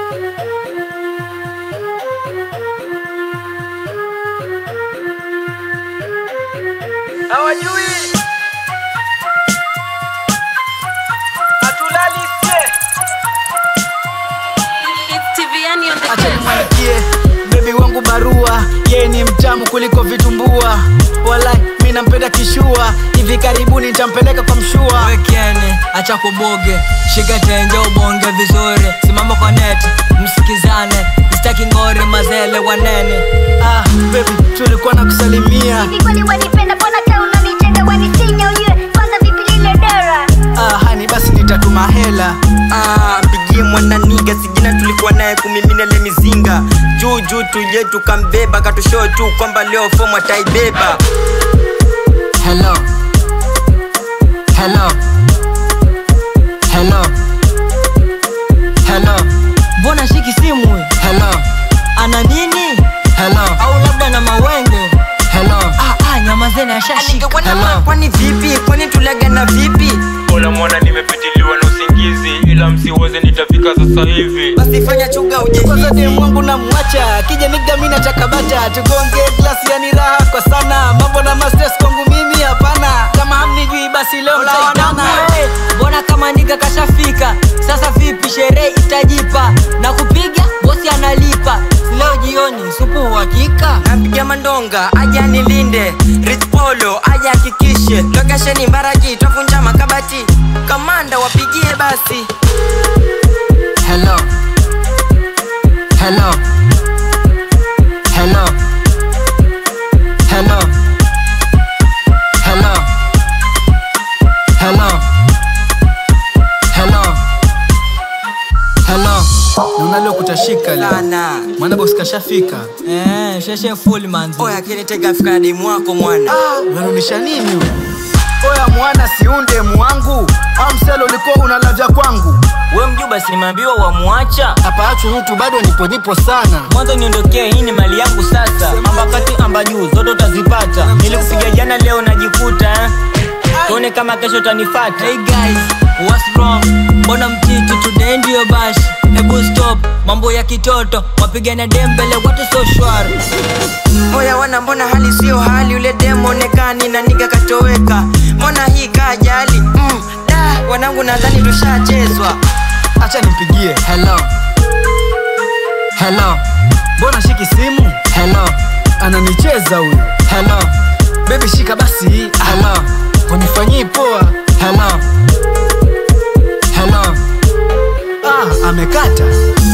hawajui hatulali sie acha nimwandikie bebi wangu barua yeye ni mtamu kuliko vitumbua walai mi nampenda kishua hivi karibuni nitampeleka kwa mshua wekene acha kuboge shika tenje ubonge vizuri simama kwa neti msikizane sitaki ngori mazele wanene ah, bebi tulikuwa na kusalimia Hivi kweli wanipenda mbona kaa unanijenga wanisinya ujue kwanza vipi lile dera ah, hani basi nitatuma hela Ah, mpigie mwananiga sijina tulikuwa naye kumimina le mizinga juu juu tuje tukambeba katushoo tu kwamba leo fomu ataibeba hello hello hello hello mbona shiki simu huyu? hello ana nini hello au labda na mawenge hello ah, ah, nyamazeni ashashika hello kwani vipi kwani tuliagana vipi Ola mwana nimepitiliwa na usingizi ila msiweze nitafika sasa hivi basi fanya chuga kwanza uje demu wangu namwacha kija nigda mi nachakabata tugonge glasi yani raha kwa sana mambo na mastres kwangu mimi hapana kama hamnijui basi leo mtaitana Hey, mbona kama niga kashafika sasa vipi sherehe itajipa na kupiga bosi analipa leo jioni supu uhakika napiga mandonga aja nilinde rich polo aja hakikishe lokesheni mbaraki twafunja makabati kamanda wapigie basi hello hello hello hello hello hello hello hello naona leo kutashika leo sana mwana bosi kashafika eh sheshe full manzi oya kinitega fika na demu wako mwana unarudisha nini huyu? oya mwana siunde mwangu amselo ulikuwa unalavya kwangu we mjuba sinimeambiwa wamwacha hapaachwi mtu bado nipo nipo sana mwanzo niondokee hii ni mali yangu sasa ambakati amba juu zote utazipata nilikupiga jana leo najikuta eh? tuone kama kesho utanifata hey guys what's wrong mbona mtiti today ndio bashi hebu stop mambo ya kitoto wapigana dembele watu so shwari oya wana mbona hali sio hali ule demo onekani na niga katoweka mbona hii kajali mm, da wanangu nadhani tushachezwa acha nimpigie hello hello mbona shiki simu hello ananicheza huyu hello bebi shika basi hello unifanyii poa hello hello ah, amekata